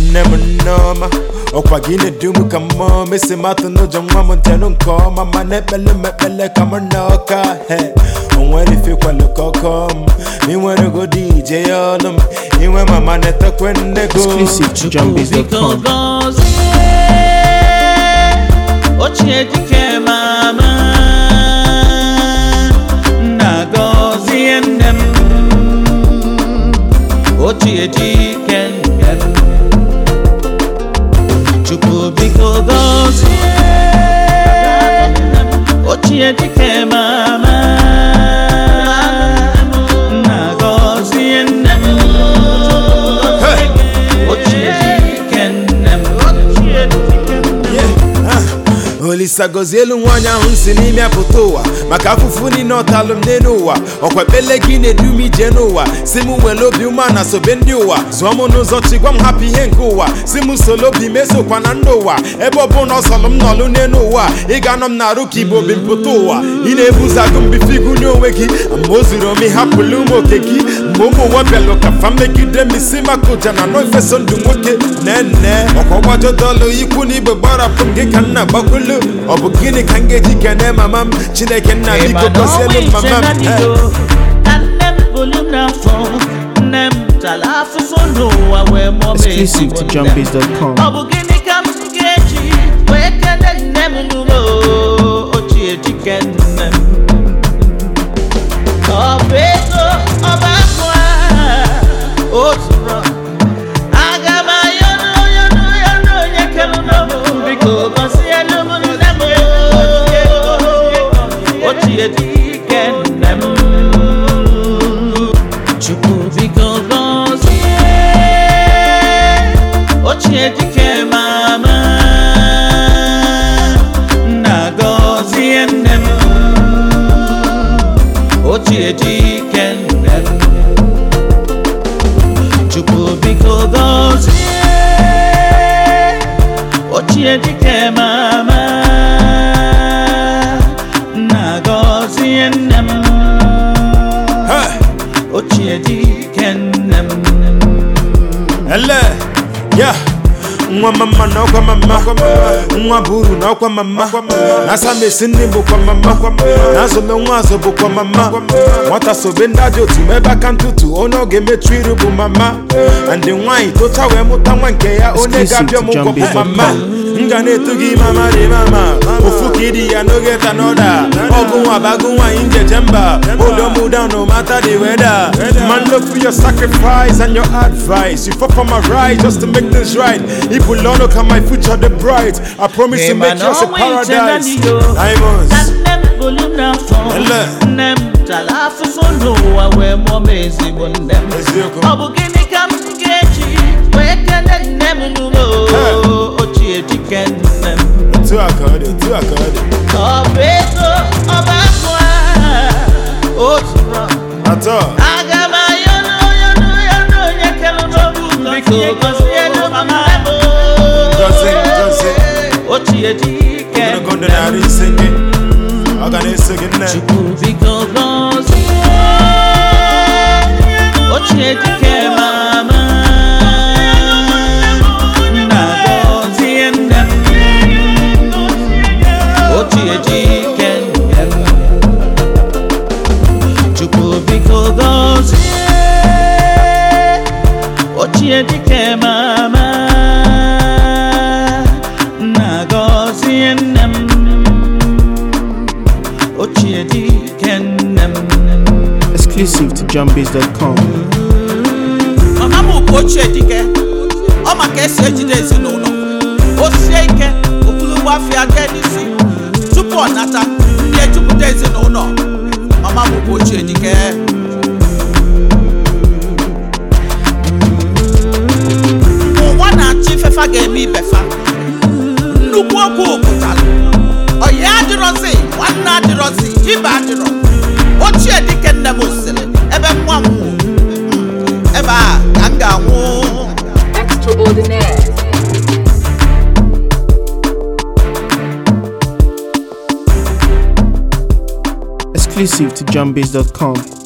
nne m nneọma ọkwa gị na-edu m ka mmụọ mesi matụ n'ụjọ nwa m njenụ nke ọma ma na-ekpele m ekpele ka m na ọka he o nwere ifekwalụ ka ọkọ m inwere godi ije ya ọlụ m inwe mama na-etekwe nne go Exclusive to Biko JohnBiz.com. gọzie ochie dike mama nna gọzie nne m ochie dike nne m Chukwu biko gọzie ochie dike mama nna gọzie nne m ochie dike nne m ochie dike nne m olisa gozie elu nwaanyị ahụ si n'ime apụta ụwa maka afụfụ niile ọtalụ m n'elu ụwa ọkwa ekpele gị na-edu m ije n'ụwa si m were obi ume na sobe ndị ụwa zụọ m n'ụzọ chi gwa m hapụ ihe nke ụwa si m solo obi mesokwa na ndị ụwa ebe ọ bụ na ọ sọrọ m nọlụ n'elu ụwa ị ga-anọ m na-arụ ka igbo bi mpụta ụwa ị na-ebuzagụ mbife igu n'onwe gị ma o zuru ome hapụlụ ụmụ oke gị mgbe ụmụ nwa bịalụ ka fa megide m isi maka ụja na nọ ifeso ndụ nwoke nene ọkwa ọgbajọdọlụ ikwu na igbe gbarapụ m gị ka nna gbakwulu ọ bụ gịnị ka m ga-eji kene mama m chineke nna biko gọzielu mama m Eh. ka nne m bụrụ m n'afọ nne m tara afụfụ n'ụwa wee mụọ m Exclusive to ezigbo nne m. JohnBiz.com. ọ bụ gịnị ka m ga-eji wee kele nne m n'ụlọ ochie dike nne m ọ bụ ego ọba akụ a otu rọ aga m ayọnụ yọnụ yọnụ onye kere n'obu biko gọzielu m nne m ochie dike nne m chukwu biko gọzie ochie dike mama nna gọzie nne m ochie dike nne m chukwu biko gọzie ochie dike mama nna gọzie nne m Eh. ochie dike nne m ele ya nwa mama na ọkwa mama nwa bụ uru na ọkwa mama na asamesi nne bụkwa mama na azụme nwa azụ bụkwa mama nwata sobe ndị ajọ otu ma ebe aka ntụtụ onye ọ ga-emechu iru bụ mama ndị nwaanyị tocha wee mụta nwa nke ya onye ga-abịa ọmụgwọ bụ mama m ga na-etu gị mama dị mama ofu ka ịdị ya n'oge ta n'ọda ọgụ nwa bagụ nwaanyị njeje mba hold on down no matter the weather man look for your sacrifice and your advice you fought for my right just to make things right Ibu lono ka my future the bright I promise to make yours a paradise Diamonds nne m bụrụ m n'afọ Ele. nne m tara afụfụ n'ụwa wee mụọ m ezigbo nne m Eziokwu. ọ bụ gịnị ka m ga-eji wee kele nne m n'ụlọ Eh. ochie dike nne m Otu a ka ọ dị otu a ka ọ dị ọ bụ ego ọba akụ a otu rọ Atọ aga m ayọnụ yọnụ yọnụ onye kere n'obu biko gọzielu mama m Gọzie, gọzie. ochie dike ogologo ndụ narị ise gị ọ ga na-eso gị nne Chukwu biko gọzie ochie dike mama nna gọzie nne m ochie dike nne m Chukwu biko gọzie ochie dike mama nna gọzie nne m ochie dike nne m Exclusive to JohnBiz.com. mama m bụ ochie dike ọ ma ka esi ejide ezinụlọ o sie ike okpulugbo afịa jee n'isi tupu ọ nata ndị ejupụta ezinụlọ mama m bụ ochie dike ụwa na-achọ ifefa ga-eme ibefa nnukwu okwu pụtara ọyị adịrọzi nwanne adịrọzi ibe adịrọ ochie dike nne m sịrị ebe nwa m nwụ ebe a ka m ga-anwụ Extraordinaire. Exclusive to JohnBiz.com.